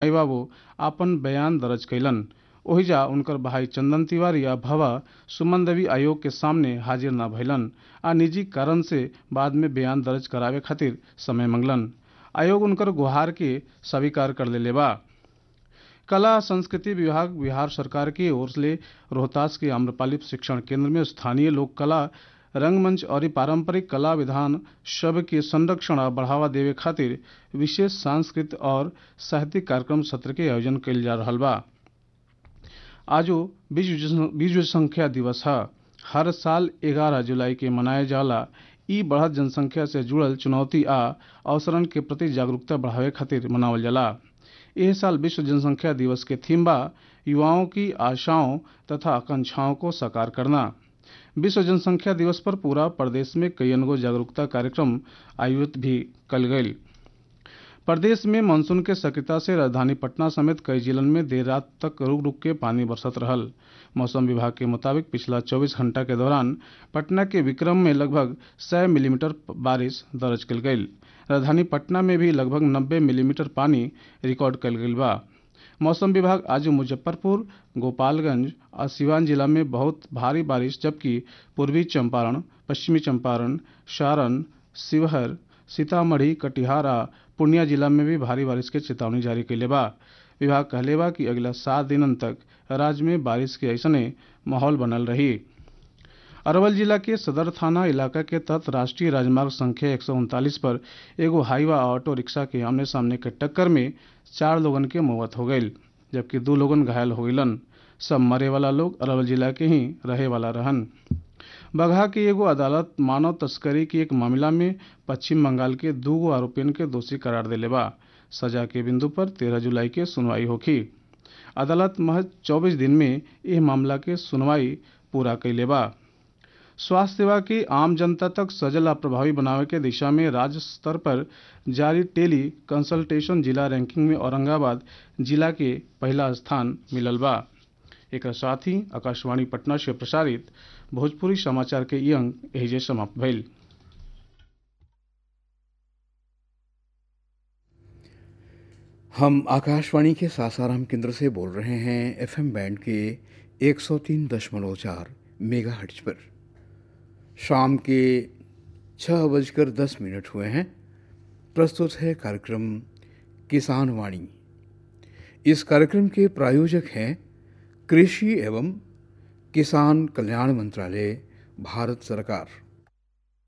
बाबू आपन बयान दर्ज कैलन ओहिजा उनकर भाई चंदन तिवारी आ भवा सुमन देवी आयोग के सामने हाजिर न भइलन आ निजी कारण से बाद में बयान दर्ज करावे खातिर समय मंगलन आयोग उनकर गुहार के स्वीकार कर लेले बा कला संस्कृति विभाग बिहार सरकार की ओर से रोहतास के आम्रपाली शिक्षण केंद्र में स्थानीय लोक कला रंगमंच और पारंपरिक कला विधान सब के संरक्षण और बढ़ावा देवे खातिर विशेष सांस्कृतिक और साहित्यिक कार्यक्रम सत्र के आयोजन कइल जा रहा बा आज विश्व संख्या दिवस है हर साल 11 जुलाई के मनाए जाला ई बढ़त जनसंख्या से जुड़ल चुनौती आ अवसरन के प्रति जागरूकता बढ़ावे खातिर मनावल जाला एह साल विश्व जनसंख्या दिवस के थीम बा युवाओं की आशाओं तथा आकांक्षाओं को साकार करना विश्व जनसंख्या दिवस पर पूरा प्रदेश में कई अनगो जागरूकता कार्यक्रम आयोजित भी कल गये प्रदेश में मानसून के सक्रियता से राजधानी पटना समेत कई जिलों में देर रात तक रुक रुक के पानी बरसत रहल मौसम विभाग के मुताबिक पिछला 24 घंटा के दौरान पटना के विक्रम में लगभग 100 मिलीमीटर बारिश दर्ज कल गई राजधानी पटना में भी लगभग 90 मिलीमीटर पानी रिकॉर्ड कल गई बा मौसम विभाग आज मुजफ्फरपुर गोपालगंज और सिवान जिला में बहुत भारी बारिश जबकि पूर्वी चंपारण पश्चिमी चंपारण सारण शिवहर सीतामढ़ी कटिहार आ पूर्णिया जिला में भी भारी बारिश के चेतावनी जारी कैले बा विभाग कहले बा कि अगला सात दिनन तक राज्य में बारिश के ऐसने माहौल बनल रही अरवल जिला के सदर थाना इलाका के तहत राष्ट्रीय राजमार्ग संख्या एक पर एगो हाईवा ऑटो रिक्शा के आमने सामने के टक्कर में चार लोगन के मौत हो गई जबकि दो लोगन घायल हो गईलन सब मरे वाला लोग अरवल जिला के ही रहे वाला रहन बगहा की एगो अदालत मानव तस्करी के एक मामला में पश्चिम बंगाल के दूगो आरोपियन के दोषी करार दिले बा सजा के बिंदु पर तेरह जुलाई के सुनवाई होखी अदालत महज चौबीस दिन में यह मामला के सुनवाई पूरा कैले बा स्वास्थ्य सेवा की आम जनता तक सजल आ प्रभावी बनावे के दिशा में राज्य स्तर पर जारी टेली कंसल्टेशन जिला रैंकिंग में औरंगाबाद जिला के पहला स्थान मिलल बा एक साथ ही आकाशवाणी पटना से प्रसारित भोजपुरी समाचार के ये अंक एहिजे समाप्त भइल हम आकाशवाणी के सासाराम केंद्र से बोल रहे हैं एफएम बैंड के 103.4 मेगा हर्ट्ज पर शाम के छः बजकर दस मिनट हुए हैं प्रस्तुत है कार्यक्रम किसान वाणी इस कार्यक्रम के प्रायोजक हैं कृषि एवं किसान कल्याण मंत्रालय भारत सरकार